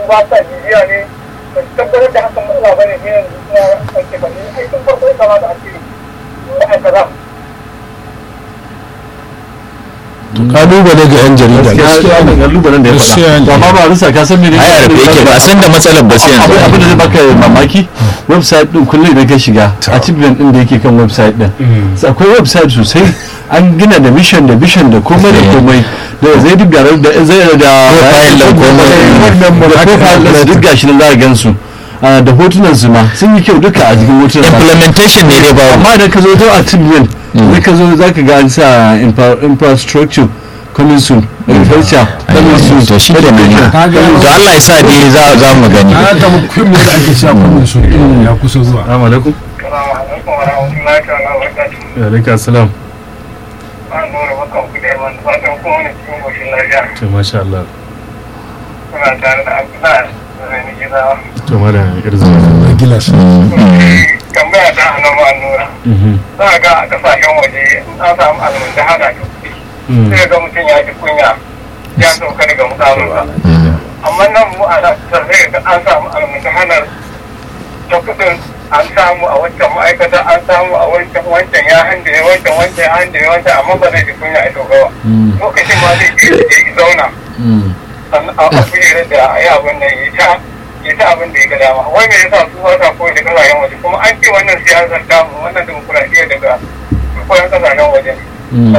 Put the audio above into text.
ba sa bibiya ne ba su tabbatar da hakan matsala ba ne ne yanzu suna ake ba ne ai tun farko ya kamata a ce ma'aikata kalubale ga yan jarida gaskiya ne kalubalen da ya Gaskiya ne. faɗa to amma ba rusa ka san menene ai a rufe yake ba a san da matsalar ba sai abin abin da zai yanzu baka mamaki website din kullum idan ka shiga achievement din da yake kan website din sai akwai website sosai an gina da mission da vision da komai da komai da zai duk garar da zai da Profile da komai. wannan da profile da duk gashi nan za a gan su Ah, da hotunan su ma sun yi kyau duka a jikin hotunan nasu. implementation ne dai babu amma da ka zo to achievement da ka zo za ka ga an sa infra- infrastructure coming soon agriculture coming soon to shi da nan Kaga- to Allah ya sa dai za za mu gani ana ta mutum da ake cewa kudin su ya kusa zuwa assalamu alaikum salamu alaikum wa rahmatullahi ta'ala wa barakatuhu wa alaikum assalam an nuna maka ku da yawan fatan kuma ne cikin goshin lafiya to masha Allah suna tare da abdullahi zai ni gida to mala irza gilas tambaya ta hannun ma nura za a ga a kasashen waje an samu almunda hana da kuɗi sai ga mutum ya ji kunya ya sauka daga mukaminsa amma nan mu a nan sai ga an samu almunda hanar ta kuɗin an samu a wancan ma'aikata an samu a wancan wancan ya hande ya wancan wancan ya hande ya wancan amma ba zai ji kunya a sauka ba lokacin ma zai je ya zauna sannan a a kujerar da ya abin nan ya ta ya ta abin da ya ga dama wai me yasa su ba sa koyi da kasashen waje kuma an ce wannan siyasar tamu wannan demokuraɗiyya daga koyon kasashen waje ne